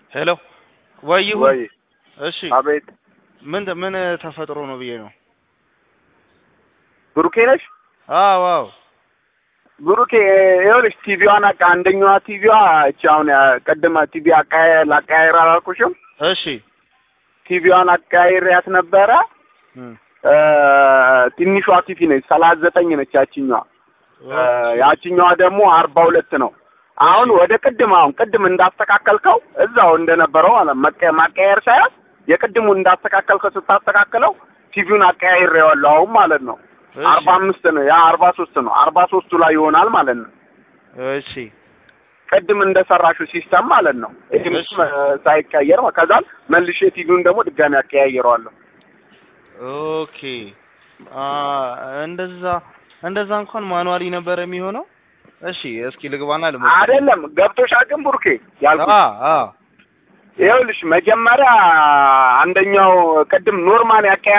ሄሎ ወይ ይሁን ወይ እሺ አቤት ምን ምን ተፈጥሮ ነው ብዬ ነው ብሩኬ ነሽ? አዎ አዎ ብሩኬ ይኸውልሽ ቲቪዋን አቃ አንደኛዋ ቲቪዋ እቺ አሁን ቅድመ ቲቪ አቃየ ላቀያየር አላልኩሽም? እሺ ቲቪዋን አቀያይሬያት ነበረ። እም፣ እ፣ ትንሿ ቲቪ ነች ሰላሳ ዘጠኝ ነች ያችኛዋ እ፣ ያችኛዋ ደግሞ አርባ ሁለት ነው። አሁን ወደ ቅድም አሁን ቅድም እንዳስተካከልከው እዛው እንደነበረው ማለት መቀ- ማቀያየር ሳይሆን የቅድሙ እንዳስተካከልከው ስታስተካክለው ቲቪውን አቀያይሬዋለሁ አሁን ማለት ነው። እሺ አርባ አምስት ነው ያ አርባ ሶስት ነው አርባ ሶስቱ ላይ ይሆናል ማለት ነው። እሺ ቅድም እንደሰራሹ ሲስተም ማለት ነው። ይህም እሺ። ሳይቀየር ማለት ከዛም መልሼ ቲቪውን ደግሞ ድጋሚ አቀያይረዋለሁ። ኦኬ አ እንደዛ እንደዛ እንኳን ማኑዋሊ ነበር የሚሆነው። እሺ እስኪ ልግባና ልሞክር። አይደለም ገብቶሻል ግን ቡርኬ ያልኩት አ አ ይኸውልሽ መጀመሪያ አንደኛው ቅድም ኖርማል ያቀያ